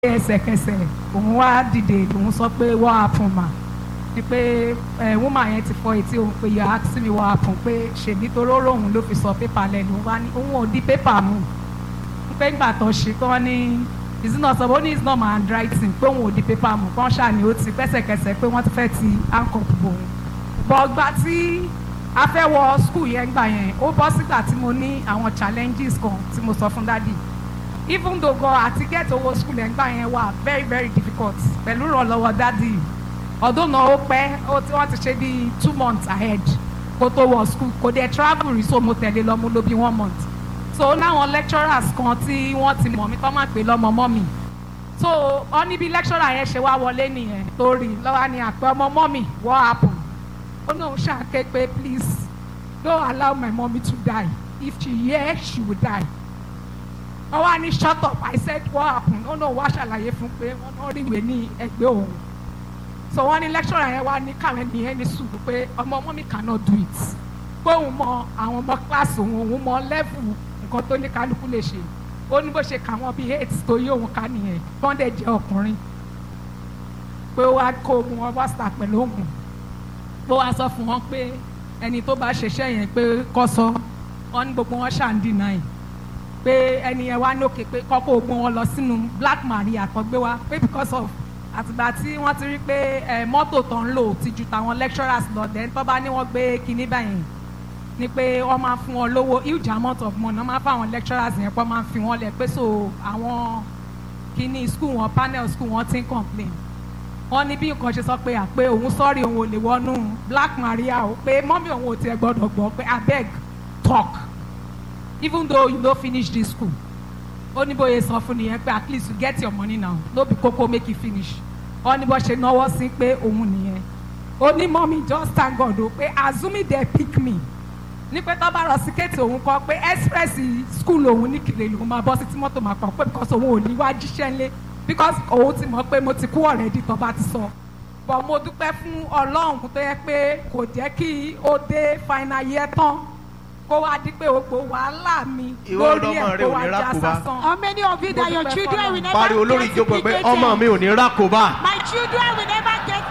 ẹsẹ̀kẹsẹ̀ òun wá dìde òun sọ pé wọ́n á fún ma ni pé ẹ woman yẹn ti fọ etí òun pé yà á sí mi wọ́n á fún pé ṣèbí toró lòun ló fi sọ pépà lẹ́nu wá ní òun ò di pépà mu pé ńgbà tó ṣe kí wọ́n ní ìsúná sọ ó ní it's not my handwriting pé òun ò di pépà mu kán ṣàní ó ti pẹ́sẹ̀kẹsẹ̀ pé wọ́n ti fẹ́ ti handcuff bòun bọ́gbà tí a fẹ́ wọ school yẹn gbà yẹn ó bọ́ sígbà tí mo ní àwọn challenges kan tí mo sọ fún dádì even though gan àti get owó school yẹn gbà yẹn wà very very difficult pẹ̀lú ìrànlọ́wọ́ dádì ọdún náà ó pẹ́ ó tí wọ́n ti ṣe bíi two months ahead kó tó wọ school kò dé travel rí so mo tẹ̀lé lọ mo lò bí one month so láwọn lecturers kan tí wọ́n ti mọ̀ mí tó máa pè lọ́mọ mọ́ mi so ọ níbi lecturer yẹn ṣe wá wọlé nìyẹn torí lọ́wọ́ ni àpẹ ọmọ mọ́ mi what happen ó náà ṣàké pé please don't allow my mommy to die if she hear she will die wọ́n wá ní shut up I said what happen ó náà wá ṣàlàyé fún pé wọ́n náà rí ìwé ní ẹgbẹ́ òun so wọ́n ní lecturer yẹn wá ní káwọn ènìyàn ní sùúrù pé ọmọ mommy cannot do it pé òun mọ àwọn ọmọ class òun òun mọ level nǹkan tó ní kálukú lè ṣe ó ní bó ṣe kà wọ́n bíi eight tó yí òun ká nìyẹn bọ́ndẹ̀ jẹ́ ọkùnrin pé ó wá kó ogun wọn wá sà pẹ̀lú òun ó wá sọ fún wọn pé ẹni tó bá ṣiṣẹ́ yẹn pé kọ́ sọ wọn ní gbogbo wọn ṣáà ń deny pé ẹni yẹn wá lókè pé kọ́kọ́ ogun wọn lọ sínú black maria tó gbé wá pé because of àtìgbà tí wọ́n ti rí pé ẹ mọ́tò tó ń lò ti ju tàwọn lecturers lọ dẹ̀ tó bá ní wọ́n gbé kinní báyìí ni pé wọ́n máa fún wọn lówó huge amount of money wọ́n máa fún àwọn lecturers yẹn pé wọ́n máa fi wọ́n lẹ̀ pé so àwọn kinní school wọn panel school wọn ti ń complain wọ́n ní bí nǹkan ṣe sọ pé àpé òun sọ́ọ̀rì òun ò lè wọnú black maria o pé mọ́mí òun ò tiẹ̀ gbọ́dọ̀ gbọ́ pé abeg talk even though you no finish this school ó ní bóyá sọ fún nìyẹn pé at least you get your money now no be koko make you finish ó ní bó ṣe náwó sí pé òun nìyẹn ó ní mọ́mí just thank God o pé assuming they pick me ní pé tó bá rọ síkẹ́ẹ̀tì òun kọ pé express school òun ní kiri lòun máa bọ́ sí tí mọ́tò máa pọ̀ pé because òun ò ní wá jíṣẹ́ ńlé because òun ti mọ̀ pé mo ti kú already tó bá ti sọ but mo dúpẹ́ fún ọlọ́run tó yẹ pé kò jẹ́ kí ó dé final year tán kó wá di pé gbogbo wàhálà mi Ìwọ lórí ọlọ́mọ ẹ̀ rẹ kó ò wá ní já rákòbá. sásán. How many of you that your Mo dúpẹ́ children will fọlọ́run. never pariwo lórí get ìjókòó pé implicated? ọmọ mi ò ní rákòbá My children will never get.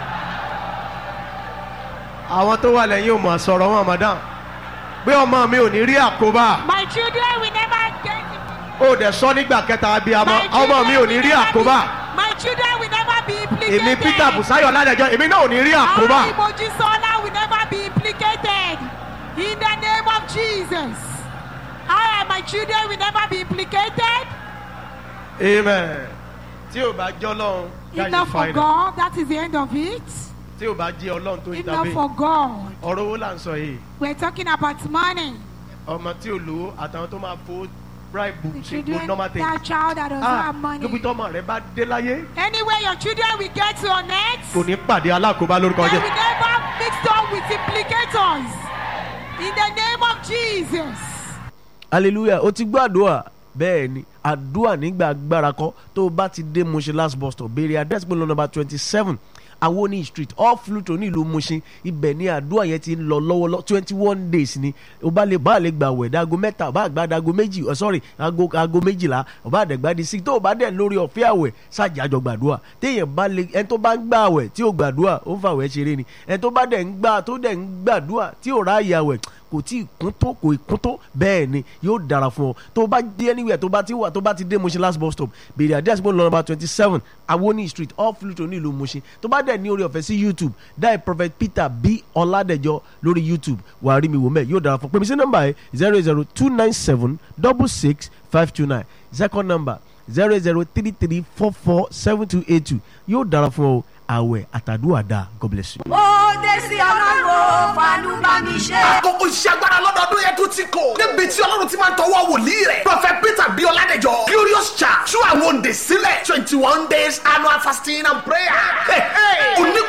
àwọn tó wà lẹ́yìn ò mọ̀ sọ̀rọ̀ wọn madam pé ọmọ mi ò ní rí àkóbá My children will never get. ó dẹ̀ sọ nígbà kẹta abiyamọ My ọmọ mi ò children ní will rí never àkóbá be- My children will never be implicated. èmi peter busayo ládẹjọ èmi náà ò ní rí àkóbá Our Mojisola will never be implicated. In the name of Jesus. I and my children will never be implicated. amen tí ò bá jẹ́ ọlọ́run Enough that's for fine God. That is the end of it. tí ò bá jẹ́ ọlọ́run tó ń Enough tàbí for God. ọ̀rọ̀ owó là ń sọ yìí We're talking about money. ọmọ tí ò lówó àtàwọn tó máa fowó bribe The ṣe children, gbogbo normal thing that child that doesn't ah have money. níbi tọ́mọ rẹ bá dé láyé Anywhere your children will get to on earth, kò ní pàdé alákòóbá lórúkọ they jẹ will never mix up with implicators. In the name of Jesus. hallelujah o ti gbọ́ àdúrà bẹ́ẹ̀ ni àdúrà nígbà agbára kọ́ tó o bá ti dé Mushin last bus stop béèrè address pé lọ number twenty seven awoni street off Fluto ní ìlú Mushin ibẹ̀ ni àdúrà yẹn ti ń lọ lọ́wọ́lọ́ twenty one days ni o bá lè bá lè gbà wẹ̀ dago mẹ́ta o bá gbà dago méjì oh, sorry ago ago méjìlá o bá dẹ̀ gbà di six tó o bá dẹ̀ lórí ọ̀fẹ́ àwẹ̀ ṣàjàjọ gbàdúrà téèyàn bá lè ẹni tó bá ń gbà àwẹ̀ tí ò gbàdúrà ó ń fàwẹ̀ ṣeré ni ẹni tó bá dẹ̀ ń gbà tó dẹ̀ ń gbàdúrà tí ò ráàyè àwẹ̀ kò tí ì kún tó kò ì kún tó bẹ́ẹ̀ ni yóò dára fún ọ tó bá dé anywhere tó bá ti wà tó bá ti dé Mushin last bus stop bèrè àdé àsìkò lọ number twenty seven awoni street off Fluto ní ìlú Mushin tó bá dẹ̀ ní orí ọ̀fẹ́ sí YouTube dáì prophet Peter B Ọládẹjọ lórí YouTube wàá rí mi wò mẹ́ yóò dára fún pèmí sí nọ́mbà yẹn zero zero two nine seven double six five two nine second number zero zero three three four four seven two eight two yóò dára fún ọ àwẹ̀ àtàdúrà dáa God bless you. ó dé sí ọlọ́run fàánú bá mi ṣe. àkókò iṣẹ́ agbára lọ́dọọdún yẹn tún ti kò. níbi tí ọlọ́run ti máa ń tọwọ́ wòlíì rẹ̀. prophet peter bí ọládẹjọ glorious church tú àwọn òǹdè sílẹ̀ twenty one days annual fasting and prayer. onígbà